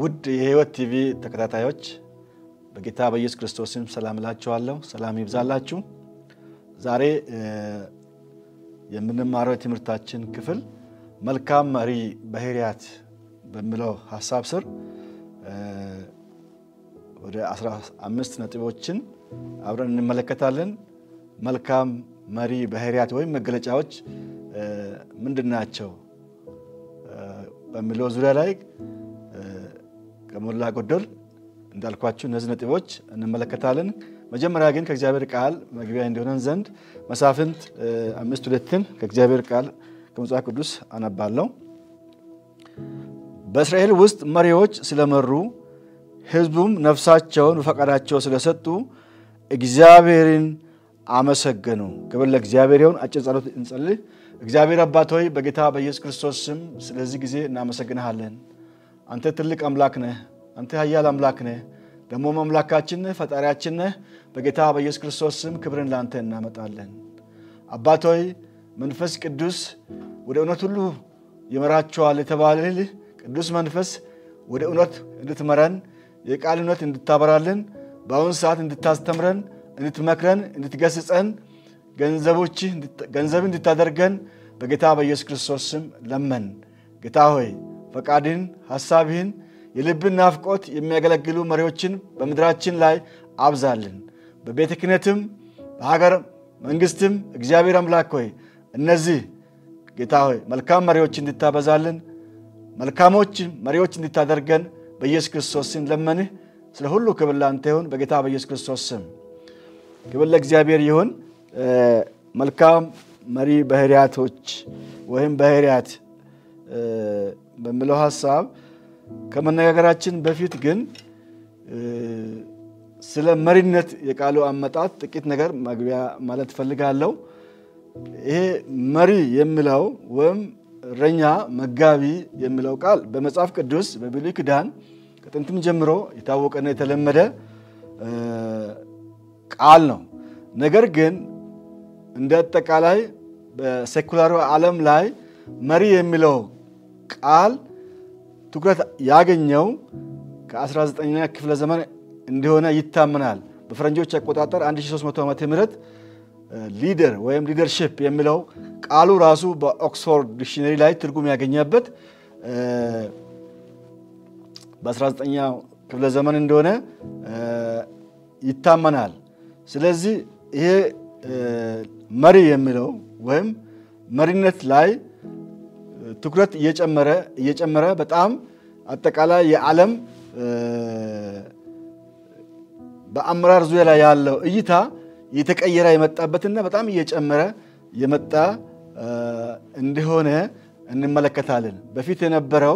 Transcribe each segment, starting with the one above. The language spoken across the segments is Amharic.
ውድ የሕይወት ቲቪ ተከታታዮች በጌታ በኢየሱስ ክርስቶስም ሰላም እላችኋለሁ። ሰላም ይብዛላችሁ። ዛሬ የምንማረው የትምህርታችን ክፍል መልካም መሪ ባህሪያት በሚለው ሀሳብ ስር ወደ 15 ነጥቦችን አብረን እንመለከታለን። መልካም መሪ ባህሪያት ወይም መገለጫዎች ምንድን ናቸው በሚለው ዙሪያ ላይ ከሞላ ጎደል እንዳልኳችሁ እነዚህ ነጥቦች እንመለከታለን። መጀመሪያ ግን ከእግዚአብሔር ቃል መግቢያ እንዲሆነን ዘንድ መሳፍንት አምስት ሁለትን ከእግዚአብሔር ቃል ከመጽሐፍ ቅዱስ አነባለሁ። በእስራኤል ውስጥ መሪዎች ስለመሩ ሕዝቡም ነፍሳቸውን በፈቃዳቸው ስለሰጡ እግዚአብሔርን አመሰገኑ። ክብር ለእግዚአብሔር ይሁን። አጭር ጸሎት እንጸልይ። እግዚአብሔር አባት ሆይ በጌታ በኢየሱስ ክርስቶስ ስም ስለዚህ ጊዜ እናመሰግንሃለን። አንተ ትልቅ አምላክ ነህ። አንተ ኃያል አምላክ ነህ። ደግሞም አምላካችን ነህ፣ ፈጣሪያችን ነህ። በጌታ በኢየሱስ ክርስቶስ ስም ክብርን ለአንተ እናመጣለን። አባት ሆይ መንፈስ ቅዱስ ወደ እውነት ሁሉ ይመራቸዋል የተባለልህ ቅዱስ መንፈስ ወደ እውነት እንድትመረን የቃል እውነት እንድታበራልን በአሁኑ ሰዓት እንድታስተምረን፣ እንድትመክረን፣ እንድትገስጸን ገንዘብ እንድታደርገን በጌታ በኢየሱስ ክርስቶስ ስም ለመን። ጌታ ሆይ ፈቃድህን፣ ሐሳብህን፣ የልብን ናፍቆት የሚያገለግሉ መሪዎችን በምድራችን ላይ አብዛልን። በቤተ ክህነትም በሀገር መንግስትም እግዚአብሔር አምላክ ሆይ እነዚህ ጌታ ሆይ መልካም መሪዎች እንድታበዛልን መልካሞች መሪዎች እንድታደርገን በኢየሱስ ክርስቶስ ስም ለመንህ። ስለ ሁሉ ክብር ላንተ ይሁን በጌታ በኢየሱስ ክርስቶስ ስም ክብር ለእግዚአብሔር ይሁን። መልካም መሪ ባህሪያቶች ወይም ባህሪያት በሚለው ሀሳብ ከመነጋገራችን በፊት ግን ስለ መሪነት የቃሉ አመጣጥ ጥቂት ነገር መግቢያ ማለት እፈልጋለሁ። ይሄ መሪ የሚለው ወይም እረኛ፣ መጋቢ የሚለው ቃል በመጽሐፍ ቅዱስ በብሉይ ኪዳን ከጥንትም ጀምሮ የታወቀና የተለመደ ቃል ነው። ነገር ግን እንደ አጠቃላይ በሴኩላሩ ዓለም ላይ መሪ የሚለው ቃል ትኩረት ያገኘው ከ19ኛ ክፍለ ዘመን እንደሆነ ይታመናል። በፈረንጆች አቆጣጠር 1300 ዓመተ ምህረት ሊደር ወይም ሊደርሺፕ የሚለው ቃሉ ራሱ በኦክስፎርድ ዲክሽነሪ ላይ ትርጉም ያገኘበት በ19ኛው ክፍለ ዘመን እንደሆነ ይታመናል። ስለዚህ ይሄ መሪ የሚለው ወይም መሪነት ላይ ትኩረት እየጨመረ እየጨመረ በጣም አጠቃላይ የዓለም በአመራር ዙሪያ ላይ ያለው እይታ እየተቀየረ የመጣበትና በጣም እየጨመረ የመጣ እንደሆነ እንመለከታለን። በፊት የነበረው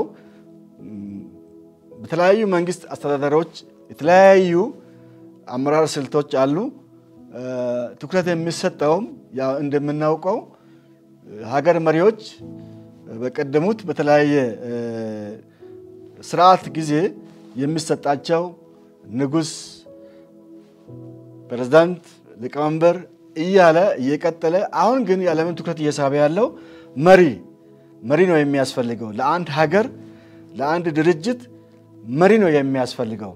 በተለያዩ መንግስት አስተዳደሮች የተለያዩ አመራር ስልቶች አሉ። ትኩረት የሚሰጠውም ያው እንደምናውቀው ሀገር መሪዎች በቀደሙት በተለያየ ስርዓት ጊዜ የሚሰጣቸው ንጉሥ፣ ፕሬዝዳንት፣ ሊቀመንበር እያለ እየቀጠለ አሁን ግን የዓለምን ትኩረት እየሳበ ያለው መሪ መሪ ነው የሚያስፈልገው። ለአንድ ሀገር ለአንድ ድርጅት መሪ ነው የሚያስፈልገው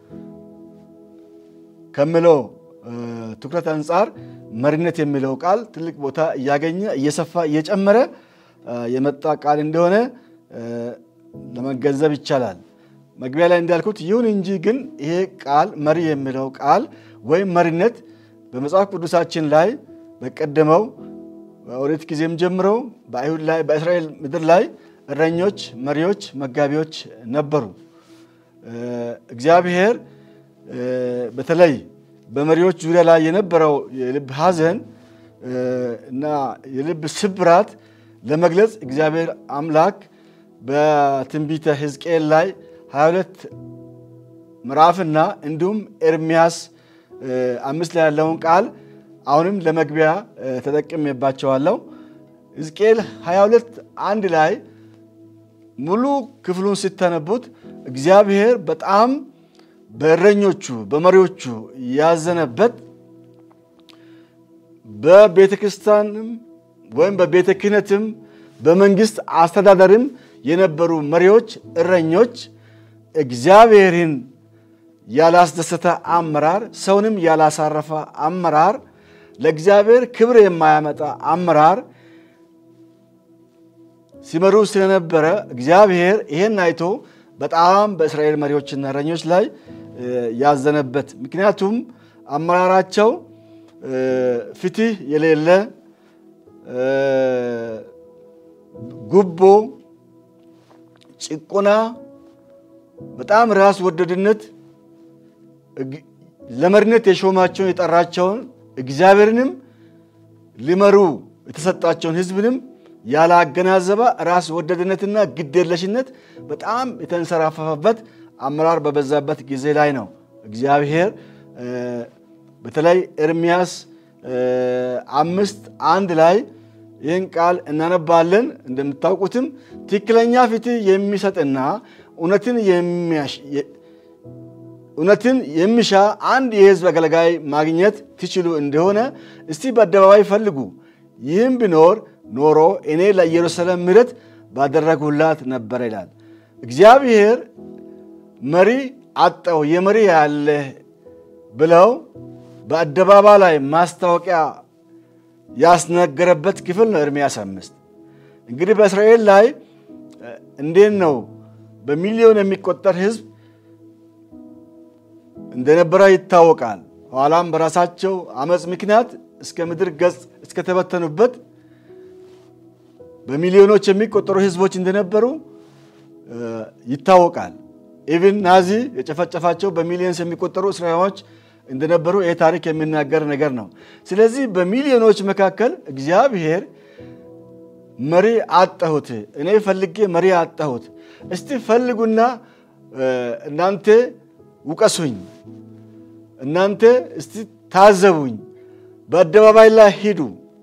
ከምለው ትኩረት አንጻር መሪነት የሚለው ቃል ትልቅ ቦታ እያገኘ እየሰፋ እየጨመረ የመጣ ቃል እንደሆነ ለመገንዘብ ይቻላል። መግቢያ ላይ እንዳልኩት ይሁን እንጂ ግን ይሄ ቃል መሪ የሚለው ቃል ወይም መሪነት በመጽሐፍ ቅዱሳችን ላይ በቀደመው በኦሪት ጊዜም ጀምሮ በአይሁድ ላይ በእስራኤል ምድር ላይ እረኞች፣ መሪዎች፣ መጋቢዎች ነበሩ። እግዚአብሔር በተለይ በመሪዎች ዙሪያ ላይ የነበረው የልብ ሐዘን እና የልብ ስብራት ለመግለጽ እግዚአብሔር አምላክ በትንቢተ ሕዝቅኤል ላይ 22 ምዕራፍና እንዲሁም ኤርሚያስ አምስት ላይ ያለውን ቃል አሁንም ለመግቢያ ተጠቅሜባቸዋለሁ። ሕዝቅኤል 22 አንድ ላይ ሙሉ ክፍሉን ሲተነቡት እግዚአብሔር በጣም በእረኞቹ በመሪዎቹ ያዘነበት በቤተ ክርስቲያንም ወይም በቤተ ክህነትም በመንግስት አስተዳደርም የነበሩ መሪዎች፣ እረኞች እግዚአብሔርን ያላስደሰተ አመራር፣ ሰውንም ያላሳረፈ አመራር፣ ለእግዚአብሔር ክብር የማያመጣ አመራር ሲመሩ ስለነበረ እግዚአብሔር ይሄን አይቶ በጣም በእስራኤል መሪዎችና እረኞች ላይ ያዘነበት ምክንያቱም አመራራቸው ፍትህ የሌለ ጉቦ፣ ጭቆና፣ በጣም ራስ ወደድነት ለመሪነት የሾማቸውን የጠራቸውን እግዚአብሔርንም ሊመሩ የተሰጣቸውን ሕዝብንም ያላገናዘበ ራስ ወደድነትና ግዴለሽነት በጣም የተንሰራፈፈበት አመራር በበዛበት ጊዜ ላይ ነው እግዚአብሔር በተለይ ኤርምያስ አምስት አንድ ላይ ይህን ቃል እናነባለን። እንደምታውቁትም ትክክለኛ ፍትህ የሚሰጥና እውነትን የሚሻ አንድ የሕዝብ አገልጋይ ማግኘት ትችሉ እንደሆነ እስቲ በአደባባይ ፈልጉ። ይህም ቢኖር ኖሮ እኔ ለኢየሩሳሌም ምሕረት ባደረጉላት ነበረ ይላል። እግዚአብሔር መሪ አጣው የመሪ ያለ ብለው በአደባባይ ላይ ማስታወቂያ ያስነገረበት ክፍል ነው ኤርምያስ አምስት እንግዲህ በእስራኤል ላይ እንዴት ነው በሚሊዮን የሚቆጠር ሕዝብ እንደነበረ ይታወቃል። ኋላም በራሳቸው አመፅ ምክንያት እስከ ምድር ገጽ እስከተበተኑበት በሚሊዮኖች የሚቆጠሩ ሕዝቦች እንደነበሩ ይታወቃል። ኢቭን ናዚ የጨፈጨፋቸው በሚሊዮንስ የሚቆጠሩ እስራኤሎች እንደነበሩ ይህ ታሪክ የሚናገር ነገር ነው። ስለዚህ በሚሊዮኖች መካከል እግዚአብሔር መሪ አጣሁት፣ እኔ ፈልጌ መሪ አጣሁት፣ እስቲ ፈልጉና እናንተ ውቀሱኝ፣ እናንተ እስቲ ታዘቡኝ፣ በአደባባይ ላይ ሂዱ፣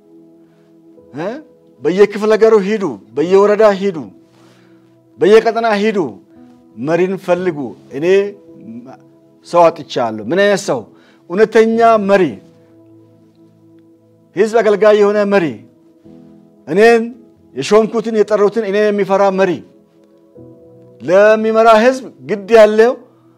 በየክፍለ ሀገሩ ሂዱ፣ በየወረዳ ሂዱ፣ በየቀጠና ሂዱ፣ መሪን ፈልጉ። እኔ ሰው አጥቻለሁ። ምን አይነት ሰው? እውነተኛ መሪ፣ ህዝብ አገልጋይ የሆነ መሪ፣ እኔን የሾምኩትን የጠሩትን እኔን የሚፈራ መሪ፣ ለሚመራ ህዝብ ግድ ያለው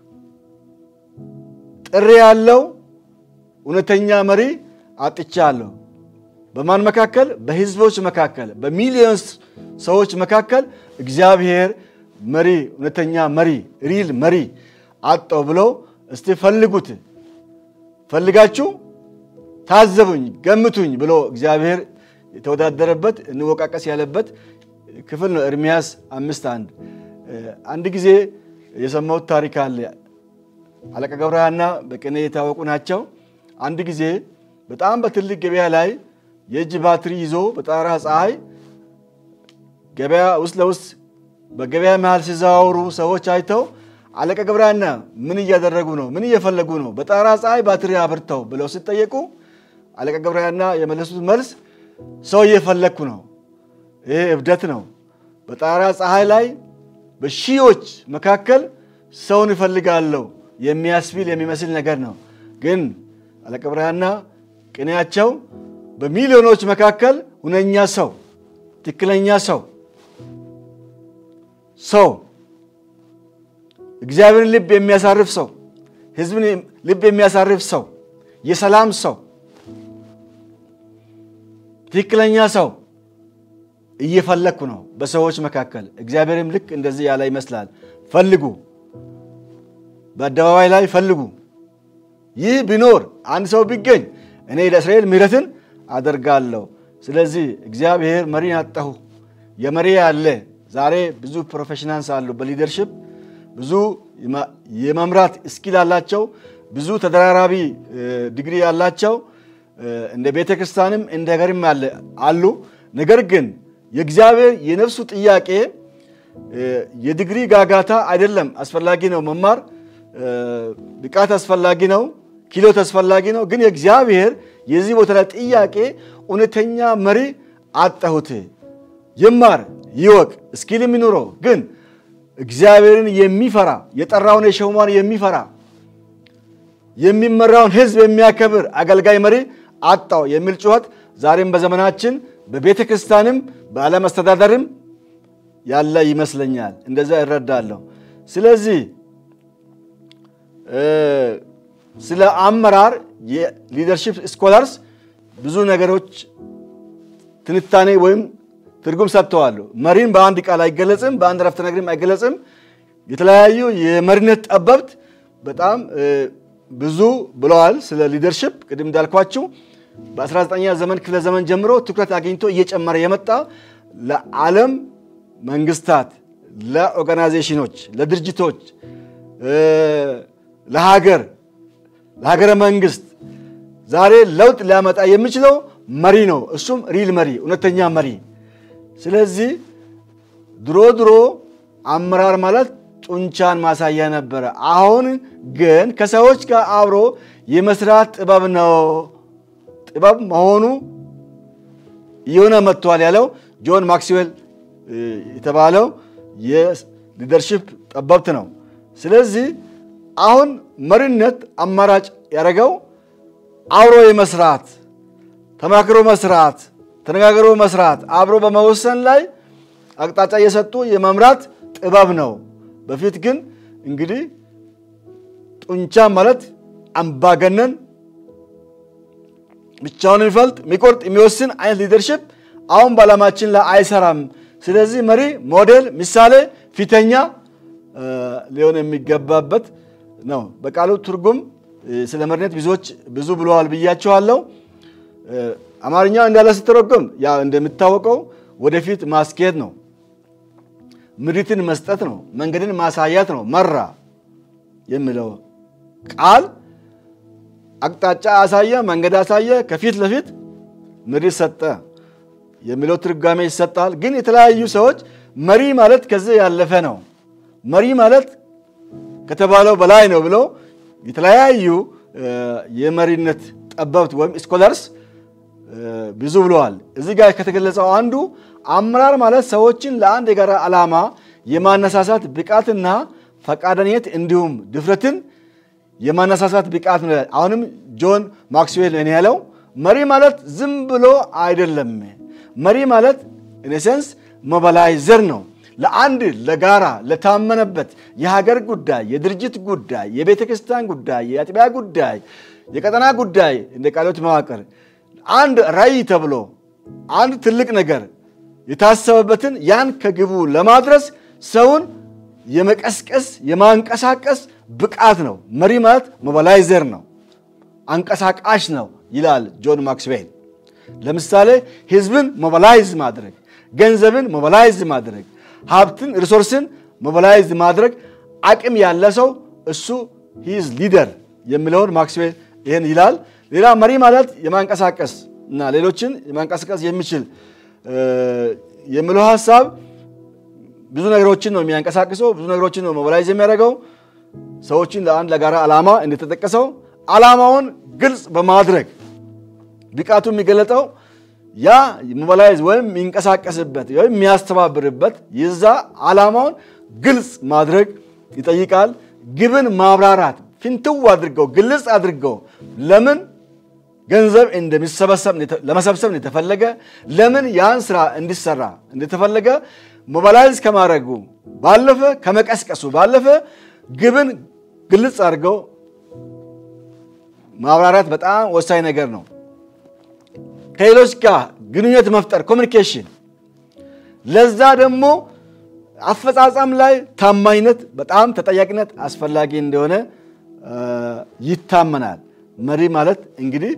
ጥሪ ያለው እውነተኛ መሪ አጥቻለሁ። በማን መካከል? በህዝቦች መካከል፣ በሚሊዮን ሰዎች መካከል እግዚአብሔር መሪ እውነተኛ መሪ ሪል መሪ አጣው ብሎ እስቲ ፈልጉት፣ ፈልጋችሁ ታዘቡኝ፣ ገምቱኝ ብሎ እግዚአብሔር የተወዳደረበት እንወቃቀስ ያለበት ክፍል ነው። ኤርምያስ አምስት አንድ አንድ ጊዜ የሰማሁት ታሪክ አለ። አለቃ ገብረሃና በቅኔ የታወቁ ናቸው። አንድ ጊዜ በጣም በትልቅ ገበያ ላይ የእጅ ባትሪ ይዞ በጠራራ ፀሐይ ገበያ ውስጥ ለውስጥ በገበያ መሃል ሲዘዋወሩ ሰዎች አይተው አለቃ ገብረሃና ምን እያደረጉ ነው? ምን እየፈለጉ ነው? በጠራራ ፀሐይ ባትሪ አብርተው ብለው ሲጠየቁ አለቃ ገብረሃና የመለሱት መልስ ሰው እየፈለግኩ ነው። ይሄ እብደት ነው። በጠራራ ፀሐይ ላይ በሺዎች መካከል ሰውን እፈልጋለሁ የሚያስቢል የሚመስል ነገር ነው። ግን አለቃ ገብረሃና ቅኔያቸው በሚሊዮኖች መካከል ሁነኛ ሰው፣ ትክክለኛ ሰው ሰው እግዚአብሔርን ልብ የሚያሳርፍ ሰው፣ ሕዝብን ልብ የሚያሳርፍ ሰው፣ የሰላም ሰው፣ ትክክለኛ ሰው እየፈለግኩ ነው በሰዎች መካከል። እግዚአብሔርም ልክ እንደዚህ ያለ ይመስላል። ፈልጉ፣ በአደባባይ ላይ ፈልጉ። ይህ ቢኖር አንድ ሰው ቢገኝ እኔ ለእስራኤል ምሕረትን አደርጋለሁ። ስለዚህ እግዚአብሔር መሪን አጣሁ የመሪ ያለ ዛሬ ብዙ ፕሮፌሽናልስ አሉ በሊደርሽፕ ብዙ የመምራት እስኪል ያላቸው ብዙ ተደራራቢ ዲግሪ ያላቸው እንደ ቤተ ክርስቲያንም እንደ ሀገርም አሉ። ነገር ግን የእግዚአብሔር የነፍሱ ጥያቄ የዲግሪ ጋጋታ አይደለም። አስፈላጊ ነው መማር፣ ብቃት አስፈላጊ ነው፣ ኪሎት አስፈላጊ ነው። ግን የእግዚአብሔር የዚህ ቦታ ላይ ጥያቄ እውነተኛ መሪ አጣሁት። ይማር፣ ይወቅ፣ እስኪል የሚኖረው ግን እግዚአብሔርን የሚፈራ የጠራውን የሸውማን የሚፈራ የሚመራውን ሕዝብ የሚያከብር አገልጋይ መሪ አጣው የሚል ጩኸት ዛሬም በዘመናችን በቤተ ክርስቲያንም በዓለም አስተዳደርም ያለ ይመስለኛል። እንደዛ ይረዳለሁ። ስለዚህ ስለ አመራር የሊደርሺፕ ስኮላርስ ብዙ ነገሮች ትንታኔ ወይም ትርጉም ሰጥተዋል። መሪን በአንድ ቃል አይገለጽም፣ በአንድ ረፍተ ነገርም አይገለጽም። የተለያዩ የመሪነት ጠበብት በጣም ብዙ ብለዋል ስለ ሊደርሺፕ። ቅድም እንዳልኳችሁ በ19ኛ ዘመን ክፍለ ዘመን ጀምሮ ትኩረት አግኝቶ እየጨመረ የመጣ ለዓለም መንግስታት፣ ለኦርጋናይዜሽኖች፣ ለድርጅቶች፣ ለሀገር ለሀገረ መንግስት ዛሬ ለውጥ ሊያመጣ የሚችለው መሪ ነው። እሱም ሪል መሪ፣ እውነተኛ መሪ። ስለዚህ ድሮ ድሮ አመራር ማለት ጡንቻን ማሳያ ነበረ። አሁን ግን ከሰዎች ጋር አብሮ የመስራት ጥበብ ነው። ጥበብ መሆኑ እየሆነ መጥቷል ያለው ጆን ማክስዌል የተባለው የሊደርሺፕ ጠበብት ነው። ስለዚህ አሁን መሪነት አማራጭ ያደረገው አብሮ የመስራት ተማክሮ መስራት፣ ተነጋግሮ መስራት፣ አብሮ በመወሰን ላይ አቅጣጫ እየሰጡ የመምራት ጥበብ ነው። በፊት ግን እንግዲህ ጡንቻ ማለት አምባገነን ብቻውን የሚፈልጥ የሚቆርጥ የሚወስን አይነት ሊደርሽፕ አሁን በዓላማችን ላይ አይሰራም። ስለዚህ መሪ ሞዴል፣ ምሳሌ፣ ፊተኛ ሊሆን የሚገባበት ነው። በቃሉ ትርጉም ስለ መሪነት ብዙዎች ብዙ ብለዋል ብያቸዋለሁ። አማርኛ እንዳለ ስትረጎም ያ እንደሚታወቀው ወደፊት ማስኬድ ነው፣ ምሪትን መስጠት ነው፣ መንገድን ማሳያት ነው። መራ የሚለው ቃል አቅጣጫ አሳየ፣ መንገድ አሳየ፣ ከፊት ለፊት ምሪት ሰጠ የሚለው ትርጓሜ ይሰጣል። ግን የተለያዩ ሰዎች መሪ ማለት ከዚህ ያለፈ ነው፣ መሪ ማለት ከተባለው በላይ ነው ብለው የተለያዩ የመሪነት ጠበብት ወይም ስኮላርስ ብዙ ብለዋል። እዚህ ጋር ከተገለጸው አንዱ አመራር ማለት ሰዎችን ለአንድ የጋራ ዓላማ የማነሳሳት ብቃትና ፈቃደኝነት እንዲሁም ድፍረትን የማነሳሳት ብቃት ነው። አሁንም ጆን ማክስዌል እኔ ያለው መሪ ማለት ዝም ብሎ አይደለም። መሪ ማለት ኢኔሴንስ ሞባላይዘር ነው። ለአንድ ለጋራ ለታመነበት የሀገር ጉዳይ፣ የድርጅት ጉዳይ፣ የቤተ ክርስቲያን ጉዳይ፣ የአጥቢያ ጉዳይ፣ የቀጠና ጉዳይ እንደ ቃሎት መዋቅር አንድ ራዕይ ተብሎ አንድ ትልቅ ነገር የታሰበበትን ያን ከግቡ ለማድረስ ሰውን የመቀስቀስ የማንቀሳቀስ ብቃት ነው። መሪ ማለት ሞባላይዘር ነው፣ አንቀሳቃሽ ነው ይላል ጆን ማክስዌል። ለምሳሌ ህዝብን ሞባላይዝ ማድረግ፣ ገንዘብን ሞባላይዝ ማድረግ፣ ሀብትን ሪሶርስን ሞባላይዝ ማድረግ አቅም ያለ ሰው እሱ ሂዝ ሊደር የሚለውን ማክስዌል ይህን ይላል። ሌላ መሪ ማለት የማንቀሳቀስ እና ሌሎችን የማንቀሳቀስ የሚችል የሚለው ሀሳብ ብዙ ነገሮችን ነው የሚያንቀሳቅሰው፣ ብዙ ነገሮችን ነው ሞባላይዝ የሚያደርገው። ሰዎችን ለአንድ ለጋራ ዓላማ እንደተጠቀሰው ዓላማውን ግልጽ በማድረግ ብቃቱ የሚገለጠው ያ ሞባላይዝ ወይም የሚንቀሳቀስበት ወይም የሚያስተባብርበት የዛ ዓላማውን ግልጽ ማድረግ ይጠይቃል። ግብን ማብራራት ፍንትው አድርገው ግልጽ አድርገው ለምን ገንዘብ እንደሚሰበሰብ ለመሰብሰብ እንደተፈለገ ለምን ያን ስራ እንዲሰራ እንደተፈለገ ሞባላይዝ ከማድረጉ ባለፈ ከመቀስቀሱ ባለፈ ግብን ግልጽ አድርገው ማብራራት በጣም ወሳኝ ነገር ነው። ከሌሎች ጋር ግንኙነት መፍጠር ኮሚኒኬሽን፣ ለዛ ደግሞ አፈጻጸም ላይ ታማኝነት፣ በጣም ተጠያቂነት አስፈላጊ እንደሆነ ይታመናል። መሪ ማለት እንግዲህ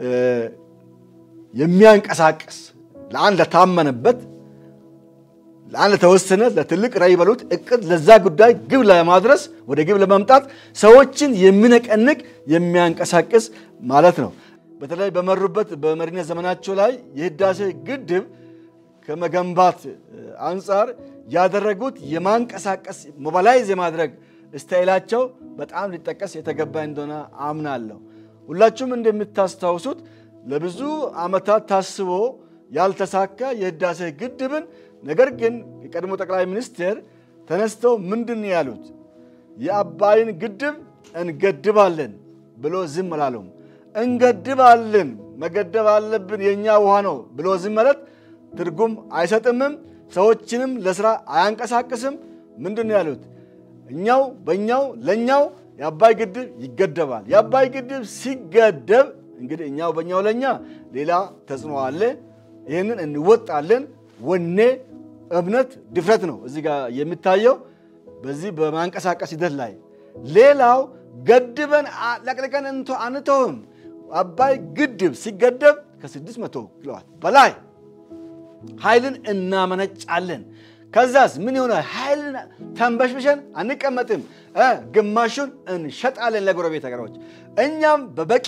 የሚያንቀሳቅስ ለአንድ ለታመነበት ለአንድ ለተወሰነ ለትልቅ ራዕይ በሉት እቅድ ለዛ ጉዳይ ግብ ለማድረስ ወደ ግብ ለማምጣት ሰዎችን የሚነቀንቅ የሚያንቀሳቅስ ማለት ነው። በተለይ በመሩበት በመሪነት ዘመናቸው ላይ የህዳሴ ግድብ ከመገንባት አንጻር ያደረጉት የማንቀሳቀስ ሞባላይዝ የማድረግ ስታይላቸው በጣም ሊጠቀስ የተገባ እንደሆነ አምናለሁ። ሁላችሁም እንደምታስታውሱት ለብዙ ዓመታት ታስቦ ያልተሳካ የህዳሴ ግድብን ነገር ግን የቀድሞ ጠቅላይ ሚኒስትር ተነስተው ምንድን ያሉት የአባይን ግድብ እንገድባለን ብሎ ዝም አላሉም። እንገድባለን መገደብ አለብን የእኛ ውሃ ነው ብሎ ዝም ማለት ትርጉም አይሰጥምም፣ ሰዎችንም ለስራ አያንቀሳቅስም። ምንድን ነው ያሉት? እኛው በእኛው ለእኛው የአባይ ግድብ ይገደባል። የአባይ ግድብ ሲገደብ እንግዲህ እኛው በእኛው ለእኛ ሌላ ተጽዕኖ አለ። ይህንን እንወጣለን። ወኔ፣ እምነት፣ ድፍረት ነው እዚህ ጋር የሚታየው በዚህ በማንቀሳቀስ ሂደት ላይ። ሌላው ገድበን ለቅልቀን አንተውም። አባይ ግድብ ሲገደብ ከ600 ኪሎዋት በላይ ኃይልን እናመነጫለን። ከዛስ ምን ይሆናል? ኃይልን ተንበሽብሸን አንቀመጥም። ግማሹን እንሸጣለን ለጎረቤት ሀገሮች። እኛም በበቂ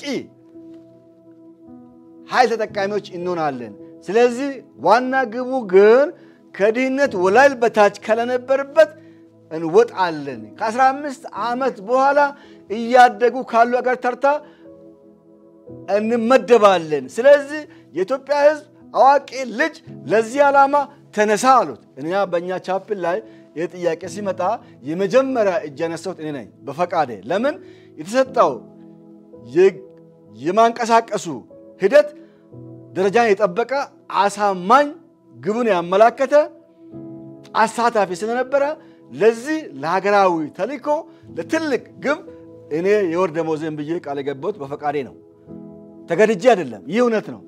ኃይል ተጠቃሚዎች እንሆናለን። ስለዚህ ዋና ግቡ ግን ከድህነት ወለል በታች ከለነበርበት እንወጣለን። ከ15 ዓመት በኋላ እያደጉ ካሉ ሀገር ተርታ እንመደባለን። ስለዚህ የኢትዮጵያ ሕዝብ አዋቂ ልጅ ለዚህ ዓላማ ተነሳ አሉት። እኛ በእኛ ቻፕል ላይ ይህ ጥያቄ ሲመጣ የመጀመሪያ እጅ ያነሳሁት እኔ ነኝ በፈቃዴ። ለምን የተሰጠው የማንቀሳቀሱ ሂደት ደረጃን የጠበቀ አሳማኝ ግቡን ያመላከተ አሳታፊ ስለነበረ ለዚህ ለሀገራዊ ተልእኮ ለትልቅ ግብ እኔ የወር ደመወዜን ብዬ ቃል የገባሁት በፈቃዴ ነው። ተገድጄ አይደለም። ይህ እውነት ነው።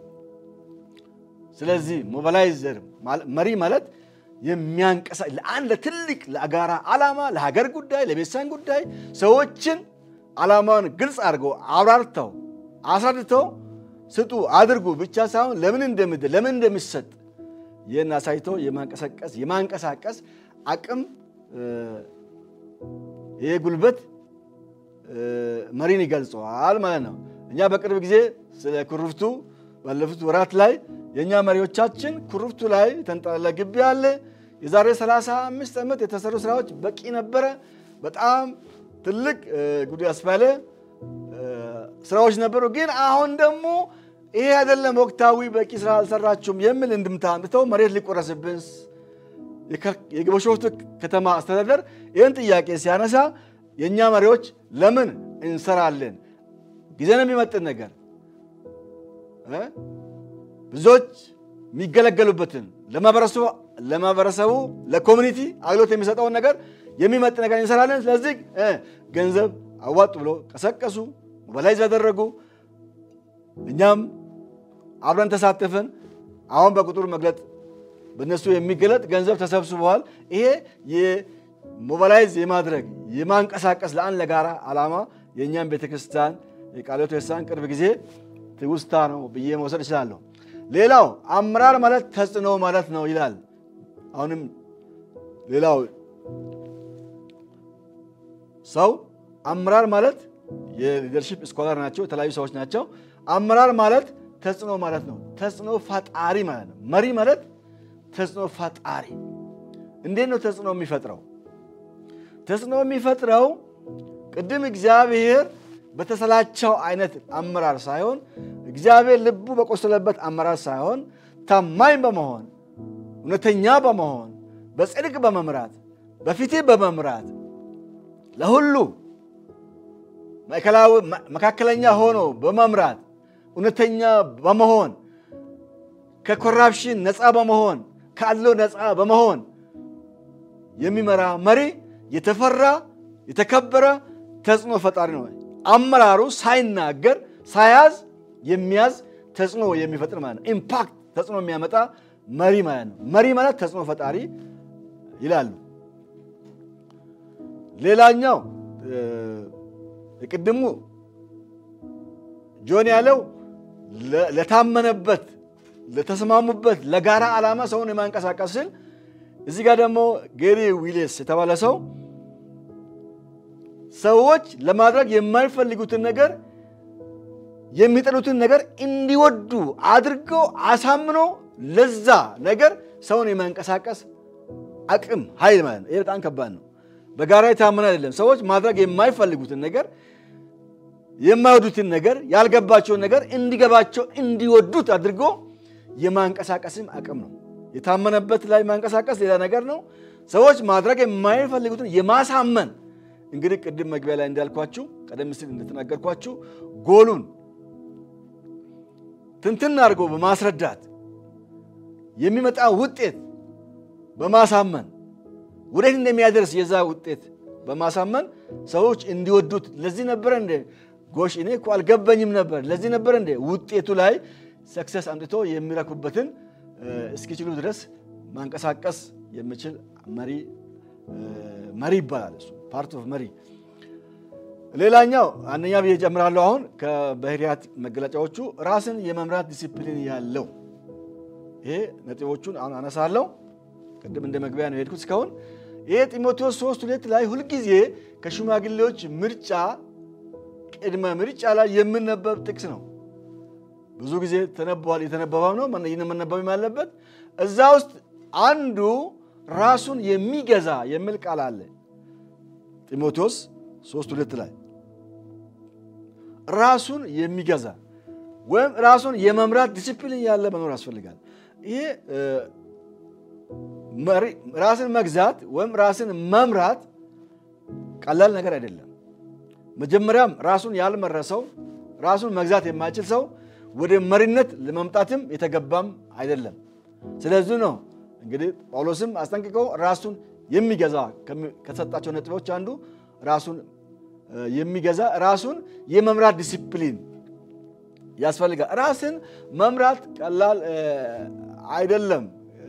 ስለዚህ ሞባላይዘር መሪ ማለት የሚያንቀሳ ለአንድ ለትልቅ ለጋራ ዓላማ ለሀገር ጉዳይ ለቤተሰብ ጉዳይ ሰዎችን ዓላማውን ግልጽ አድርገው አብራርተው አስረድተው ስጡ አድርጉ ብቻ ሳይሆን ለምን እንደምድር ለምን እንደሚሰጥ ይህን አሳይቶ የማንቀሳቀስ የማንቀሳቀስ አቅም ይሄ ጉልበት መሪን ይገልጸዋል ማለት ነው። እኛ በቅርብ ጊዜ ስለ ኩርፍቱ ባለፉት ወራት ላይ የእኛ መሪዎቻችን ኩርፍቱ ላይ የተንጠለለ ግቢ አለ። የዛሬ 35 ዓመት የተሰሩ ስራዎች በቂ ነበረ። በጣም ትልቅ ጉድ ያስባለ ስራዎች ነበሩ። ግን አሁን ደግሞ ይሄ አይደለም ወቅታዊ በቂ ስራ አልሰራችሁም የሚል እንድምታ አምጥተው መሬት ሊቆረስብን የቢሾፍቱ ከተማ አስተዳደር ይህን ጥያቄ ሲያነሳ የእኛ መሪዎች ለምን እንሰራለን? ጊዜን የሚመጥን ነገር ብዙዎች የሚገለገሉበትን ለማህበረሰቡ ለኮሚኒቲ አገልግሎት የሚሰጠውን ነገር የሚመጥን ነገር እንሰራለን። ስለዚህ ገንዘብ አዋጡ ብሎ ቀሰቀሱ፣ ሞባላይዝ ያደረጉ፣ እኛም አብረን ተሳተፍን። አሁን በቁጥር መግለጥ በእነሱ የሚገለጥ ገንዘብ ተሰብስበዋል። ይሄ የሞባላይዝ የማድረግ የማንቀሳቀስ ለአንድ ለጋራ ዓላማ የእኛም ቤተክርስቲያን የቃለ ሕይወት ቤተክርስቲያን ቅርብ ጊዜ ትውስታ ነው ብዬ መውሰድ እችላለሁ። ሌላው አመራር ማለት ተጽዕኖ ማለት ነው ይላል። አሁንም ሌላው ሰው አመራር ማለት የሊደርሺፕ ስኮላር ናቸው፣ የተለያዩ ሰዎች ናቸው። አመራር ማለት ተጽዕኖ ማለት ነው። ተጽዕኖ ፈጣሪ ማለት ነው። መሪ ማለት ተጽዕኖ ፈጣሪ። እንዴት ነው ተጽዕኖ የሚፈጥረው? ተጽዕኖ የሚፈጥረው ቅድም እግዚአብሔር በተሰላቸው አይነት አመራር ሳይሆን እግዚአብሔር ልቡ በቆሰለበት አመራር ሳይሆን ታማኝ በመሆን እውነተኛ በመሆን በጽድቅ በመምራት በፊቴ በመምራት ለሁሉ መካከለኛ ሆኖ በመምራት እውነተኛ በመሆን ከኮራፕሽን ነፃ በመሆን ከአድሎ ነፃ በመሆን የሚመራ መሪ የተፈራ የተከበረ ተጽዕኖ ፈጣሪ ነው። አመራሩ ሳይናገር ሳያዝ የሚያዝ ተጽዕኖ የሚፈጥር ማለት ነው። ኢምፓክት ተጽዕኖ የሚያመጣ መሪ ማለት ነው። መሪ ማለት ተጽዕኖ ፈጣሪ ይላሉ። ሌላኛው የቅድሙ ጆን ያለው ለታመነበት ለተስማሙበት ለጋራ ዓላማ ሰውን የማንቀሳቀስ ስል እዚህ ጋር ደግሞ ጌሪ ዊሌስ የተባለ ሰው ሰዎች ለማድረግ የማይፈልጉትን ነገር የሚጠሉትን ነገር እንዲወዱ አድርገው አሳምኖ ለዛ ነገር ሰውን የማንቀሳቀስ አቅም ኃይል ማለት ነው። ይህ በጣም ከባድ ነው። በጋራ የታመነ አይደለም። ሰዎች ማድረግ የማይፈልጉትን ነገር የማይወዱትን ነገር ያልገባቸውን ነገር እንዲገባቸው እንዲወዱት አድርጎ የማንቀሳቀስም አቅም ነው። የታመነበት ላይ ማንቀሳቀስ ሌላ ነገር ነው። ሰዎች ማድረግ የማይፈልጉትን የማሳመን እንግዲህ ቅድም መግቢያ ላይ እንዳልኳችሁ ቀደም ሲል እንደተናገርኳችሁ ጎሉን ትንትን አድርጎ በማስረዳት የሚመጣ ውጤት በማሳመን ወዴት እንደሚያደርስ የዛ ውጤት በማሳመን ሰዎች እንዲወዱት ለዚህ ነበረ እንደ ጎሽ እኔ እኮ አልገባኝም ነበር ለዚህ ነበር እንደ ውጤቱ ላይ ሰክሰስ አምጥቶ የሚረኩበትን እስኪችሉ ድረስ ማንቀሳቀስ የሚችል መሪ መሪ ይባላል። እሱ ፓርት ኦፍ መሪ። ሌላኛው አንደኛ ብዬ ጨምራለሁ። አሁን ከባህሪያት መገለጫዎቹ ራስን የመምራት ዲሲፕሊን ያለው ይሄ ነጥቦቹን አሁን አነሳለሁ። ቅድም እንደ መግቢያ ነው የሄድኩት እስካሁን። ይሄ ጢሞቴዎስ ሶስት ሁለት ላይ ሁልጊዜ ከሽማግሌዎች ምርጫ ቅድመ ምርጫ ላይ የምነበብ ጥቅስ ነው። ብዙ ጊዜ ተነበዋል። የተነበበው ነው መነበብም ያለበት እዛ ውስጥ አንዱ ራሱን የሚገዛ የሚል ቃል አለ። ጢሞቴዎስ ሶስት ሁለት ላይ ራሱን የሚገዛ ወይም ራሱን የመምራት ዲሲፕሊን ያለ መኖር ያስፈልጋል። ይሄ ራስን መግዛት ወይም ራስን መምራት ቀላል ነገር አይደለም። መጀመሪያም ራሱን ያልመራ ሰው ራሱን መግዛት የማይችል ሰው ወደ መሪነት ለመምጣትም የተገባም አይደለም። ስለዚህ ነው እንግዲህ ጳውሎስም አስጠንቅቀው ራሱን የሚገዛ ከሰጣቸው ነጥቦች አንዱ ራሱን የሚገዛ ራሱን የመምራት ዲሲፕሊን ያስፈልጋል። ራስን መምራት ቀላል አይደለም።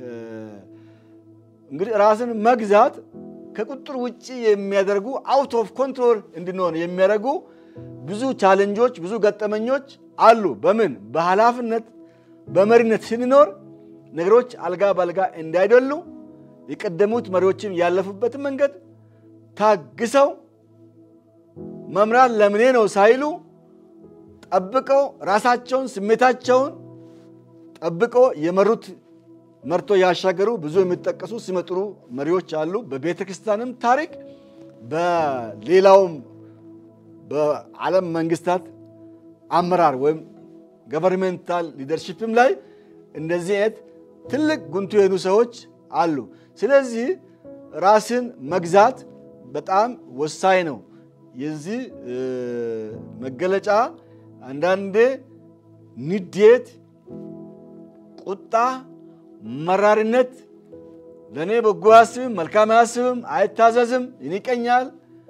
እንግዲህ ራስን መግዛት ከቁጥር ውጭ የሚያደርጉ አውት ኦፍ ኮንትሮል እንድንሆን የሚያደርጉ ብዙ ቻለንጆች፣ ብዙ ገጠመኞች አሉ። በምን በኃላፊነት በመሪነት ስንኖር ነገሮች አልጋ በአልጋ እንዳይደሉ የቀደሙት መሪዎችም ያለፉበትን መንገድ ታግሰው መምራት ለምኔ ነው ሳይሉ ጠብቀው ራሳቸውን ስሜታቸውን ጠብቀው የመሩት መርቶ ያሻገሩ ብዙ የሚጠቀሱ ሲመጥሩ መሪዎች አሉ። በቤተ ክርስቲያንም ታሪክ በሌላውም በዓለም መንግስታት አመራር ወይም ገቨርንሜንታል ሊደርሺፕም ላይ እንደዚህ አይነት ትልቅ ጉንቱ የሆኑ ሰዎች አሉ። ስለዚህ ራስን መግዛት በጣም ወሳኝ ነው። የዚህ መገለጫ አንዳንዴ ንዴት፣ ቁጣ፣ መራርነት፣ ለእኔ በጎ አያስብም፣ መልካም አያስብም፣ አይታዘዝም፣ ይንቀኛል፣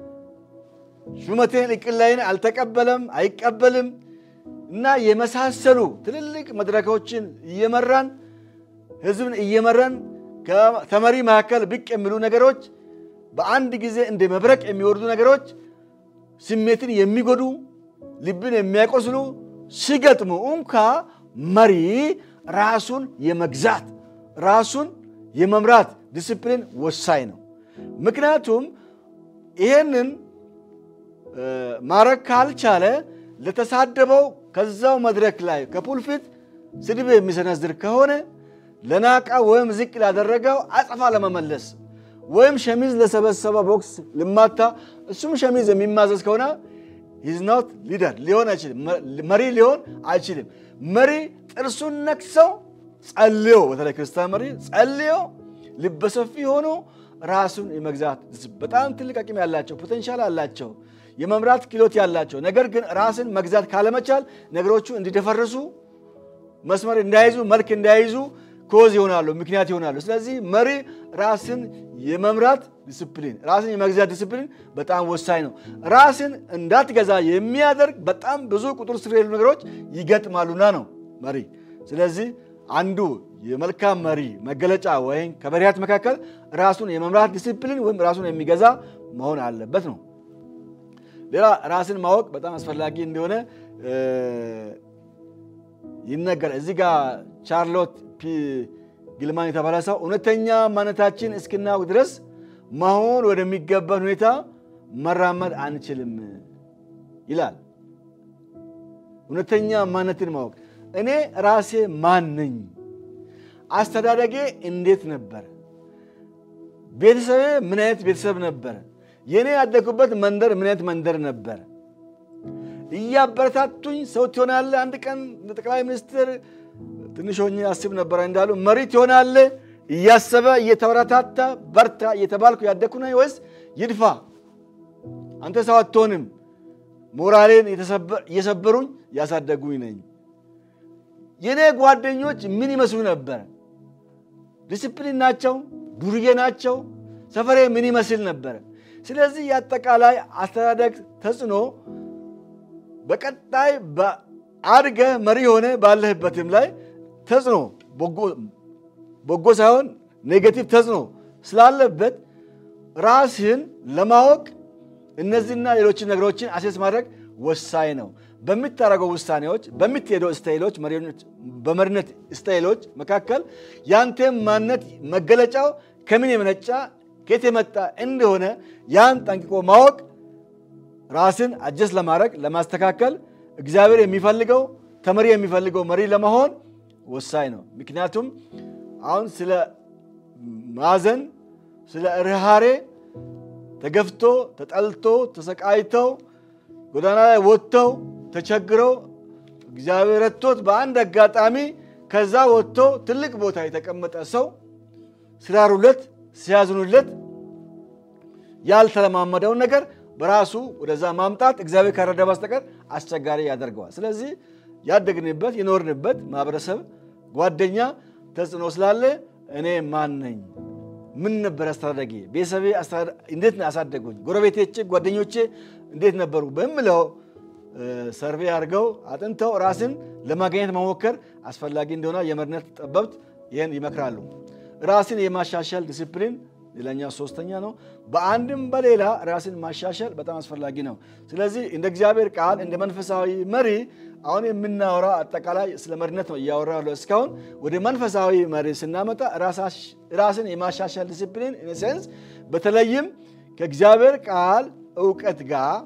ሹመቴን እቅላይን አልተቀበለም፣ አይቀበልም እና የመሳሰሉ ትልልቅ መድረኮችን እየመራን ህዝብን እየመራን ከተመሪ መካከል ብቅ የሚሉ ነገሮች በአንድ ጊዜ እንደ መብረቅ የሚወርዱ ነገሮች ስሜትን የሚጎዱ ልብን የሚያቆስሉ ሲገጥሙ እንኳ መሪ ራሱን የመግዛት ራሱን የመምራት ዲስፕሊን ወሳኝ ነው። ምክንያቱም ይሄንን ማድረግ ካልቻለ ለተሳደበው ከዛው መድረክ ላይ ከፑልፊት ስድብ የሚሰነዝር ከሆነ ለናቃ ወይም ዝቅ ላደረገው አጸፋ ለመመለስ ወይም ሸሚዝ ለሰበሰበ ቦክስ ልማታ እሱም ሸሚዝ የሚማዘዝ ከሆነ ሂዝ ኖት ሊደር ሊሆን አይችልም፣ መሪ ሊሆን አይችልም። መሪ ጥርሱን ነክሰው ጸልዮ፣ በተለይ ክርስቲያን መሪ ጸልዮ ልበሰፊ ሆኖ ራሱን የመግዛት በጣም ትልቅ አቅም ያላቸው ፖቴንሻል አላቸው፣ የመምራት ክህሎት ያላቸው ነገር ግን ራስን መግዛት ካለመቻል ነገሮቹ እንዲደፈርሱ መስመር እንዳይዙ መልክ እንዳይዙ ኮዝ ይሆናሉ፣ ምክንያት ይሆናሉ። ስለዚህ መሪ ራስን የመምራት ዲስፕሊን፣ ራስን የመግዛት ዲስፕሊን በጣም ወሳኝ ነው። ራስን እንዳትገዛ የሚያደርግ በጣም ብዙ ቁጥር ስር የሌሉ ነገሮች ይገጥማሉና ነው መሪ። ስለዚህ አንዱ የመልካም መሪ መገለጫ ወይም ከመሪያት መካከል ራሱን የመምራት ዲስፕሊን ወይም ራሱን የሚገዛ መሆን አለበት ነው። ሌላ ራስን ማወቅ በጣም አስፈላጊ እንደሆነ ይነገራል። እዚህ ጋር ቻርሎት ፒ ግልማን የተባለ ሰው እውነተኛ ማንነታችን እስክናውቅ ድረስ መሆን ወደሚገባን ሁኔታ መራመድ አንችልም ይላል። እውነተኛ ማንነትን ማወቅ እኔ ራሴ ማን ነኝ? አስተዳደጌ እንዴት ነበር? ቤተሰቤ ምን አይነት ቤተሰብ ነበር? የእኔ ያደግኩበት መንደር ምን አይነት መንደር ነበር? እያበረታቱኝ ሰው ትሆናለህ፣ አንድ ቀን ጠቅላይ ሚኒስትር ትንሽ ሆኜ አስብ ነበረ እንዳሉ መሪ ትሆናለህ እያሰበ እየተበረታታ በርታ እየተባልኩ ያደግኩ ነኝ ወይስ ይድፋ አንተ ሰው አትሆንም ሞራሌን እየሰበሩኝ ያሳደጉኝ ነኝ? የእኔ ጓደኞች ምን ይመስሉ ነበር? ዲስፕሊን ናቸው? ዱርዬ ናቸው? ሰፈሬ ምን ይመስል ነበር? ስለዚህ የአጠቃላይ አስተዳደግ ተጽዕኖ በቀጣይ አድገ መሪ ሆነ ባለህበትም ላይ ተጽዕኖ በጎ ሳይሆን ኔጌቲቭ ተጽዕኖ ስላለበት ራስህን ለማወቅ እነዚህና ሌሎችን ነገሮችን አሴስ ማድረግ ወሳኝ ነው። በምታደርገው ውሳኔዎች፣ በምትሄደው ስታይሎች፣ በመሪነት ስታይሎች መካከል ያንተም ማንነት መገለጫው ከምን የመነጫ ከየት የመጣ እንደሆነ ያን ጠንቅቆ ማወቅ ራስን አጀስት ለማድረግ ለማስተካከል እግዚአብሔር የሚፈልገው ተመሪ የሚፈልገው መሪ ለመሆን ወሳኝ ነው። ምክንያቱም አሁን ስለ ማዘን፣ ስለ ርሃሬ ተገፍቶ ተጠልቶ ተሰቃይተው ጎዳና ላይ ወጥተው ተቸግረው እግዚአብሔር ረድቶት በአንድ አጋጣሚ ከዛ ወጥቶ ትልቅ ቦታ የተቀመጠ ሰው ሲራሩለት ሲያዝኑለት ያልተለማመደውን ነገር በራሱ ወደዛ ማምጣት እግዚአብሔር ካረዳ በስተቀር አስቸጋሪ ያደርገዋል። ስለዚህ ያደግንበት የኖርንበት ማህበረሰብ፣ ጓደኛ ተጽዕኖ ስላለ እኔ ማን ነኝ? ምን ነበር አስተዳደጌ? ቤተሰቤ እንዴት ነው ያሳደጉኝ? ጎረቤቶቼ፣ ጓደኞቼ እንዴት ነበሩ? በምለው ሰርቬ አድርገው አጥንተው ራስን ለማግኘት መሞከር አስፈላጊ እንደሆነ የመሪነት ጠበብት ይህን ይመክራሉ። ራስን የማሻሻል ዲሲፕሊን ሌላኛው ሶስተኛ ነው። በአንድም በሌላ ራስን ማሻሻል በጣም አስፈላጊ ነው። ስለዚህ እንደ እግዚአብሔር ቃል እንደ መንፈሳዊ መሪ አሁን የምናወራ አጠቃላይ ስለ መሪነት ነው እያወራ ያለው እስካሁን። ወደ መንፈሳዊ መሪ ስናመጣ ራስን የማሻሻል ዲሲፕሊን ኢንሴንስ በተለይም ከእግዚአብሔር ቃል እውቀት ጋር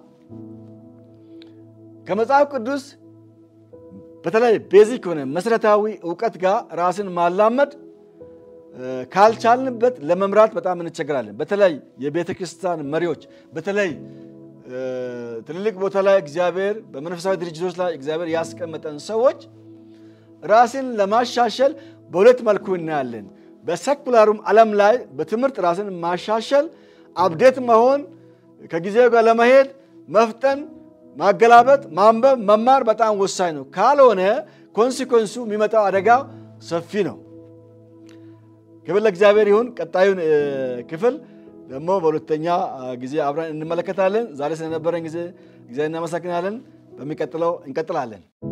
ከመጽሐፍ ቅዱስ በተለይ ቤዚክ ሆነ መሰረታዊ እውቀት ጋር ራስን ማላመድ ካልቻልንበት ለመምራት በጣም እንቸገራለን። በተለይ የቤተ ክርስቲያን መሪዎች በተለይ ትልልቅ ቦታ ላይ እግዚአብሔር በመንፈሳዊ ድርጅቶች ላይ እግዚአብሔር ያስቀመጠን ሰዎች ራስን ለማሻሸል በሁለት መልኩ እናያለን። በሰኩላሩም ዓለም ላይ በትምህርት ራስን ማሻሸል፣ አብዴት መሆን፣ ከጊዜው ጋር ለመሄድ መፍጠን፣ ማገላበጥ፣ ማንበብ፣ መማር በጣም ወሳኝ ነው። ካልሆነ ኮንሲኮንሱ የሚመጣው አደጋ ሰፊ ነው። ክፍል ለእግዚአብሔር ይሁን። ቀጣዩን ክፍል ደግሞ በሁለተኛ ጊዜ አብረን እንመለከታለን። ዛሬ ስለነበረን ጊዜ እግዚአብሔር እናመሰግናለን። በሚቀጥለው እንቀጥላለን።